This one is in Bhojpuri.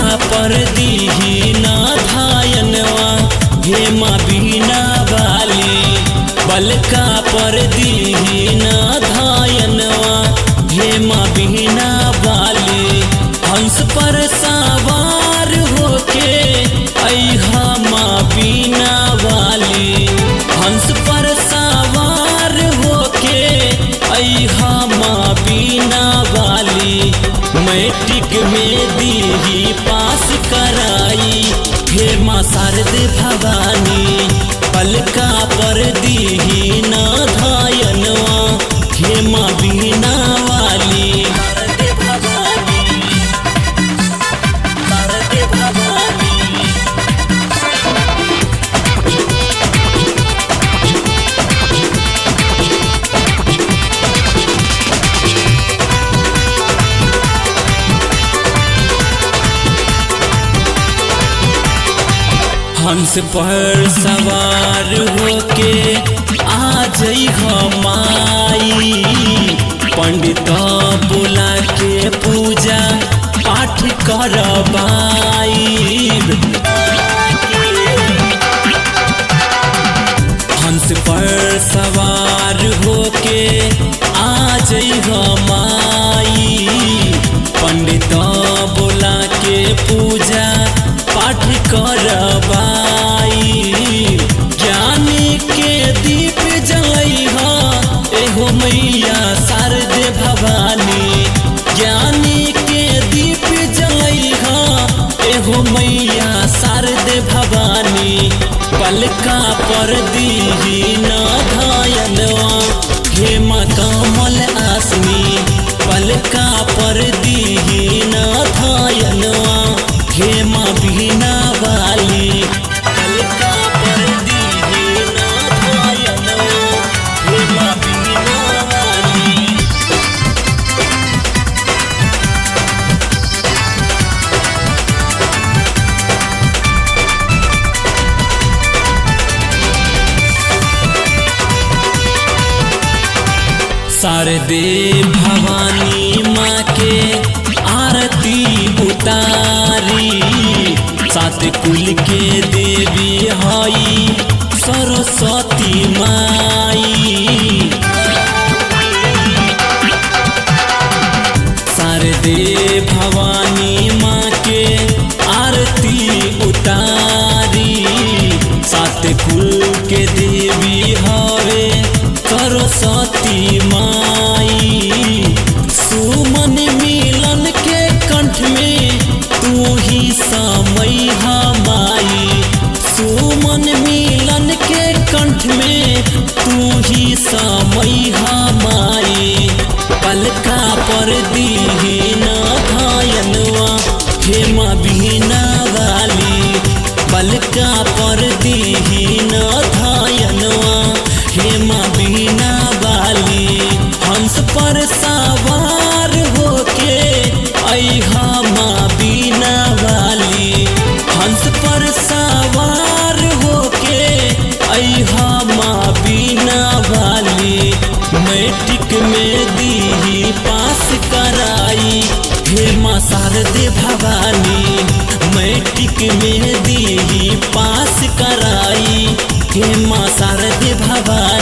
पर दीही ना धायनवा हे माँ बीना वाली बलका पर दीही ना धायनवा हे माँ बीना वाली हंस पर सवार होके अहा माँ बीना वाली हंस पर सवार होके अहा माँ बीना वाली मैट्रिक में दीही पास कराई हे माँ शारद भवानी पलका पर दीही ना धायनवा हे माँ बीना वाली शारद भवानी शारद भवानी हंस पर सवार होके आ जई माई पंडित बुला के पूजा पाठ करबाई हंस पर सवार होके आ जई माई पंडित बुला के पूजा पाठ करबाई ज्ञान के दीप जलई एहो मैया शारद भवानी ज्ञान के दीप जलई एहो मैया शारद भवानी पलका पर दीही न धायनवा हे माँ कमल आसनी पलका पर दीही न धायनवा हे माँ बीना वाली पलका पर दीही न धायनवा हे माँ बीना वाली शारदे भवानी माँ के आरती उतारी सात कुल के देवी हई सरस्वती माई शारदे भवानी माँ के आरती उतारी सात कुल के देवी हवे सरस्वती माई सुमन मिलन के कंठ में तू ही समय माई सुमन मिलन के कंठ में तू ही समय माई पलका पर दीही न धायनवा हे माँ बीना वाली पलका पर दीही न धायनवा हे माँ बीना वाली हंस पर सवार होके अहा माँ बीना वाली हंस पर सवार होके अहा माँ बीना वाली मैट्रिक में दीही पास कराई हे माँ शारद भवानी मैट्रिक में दीही पास कराई हे माँ शारद भवानी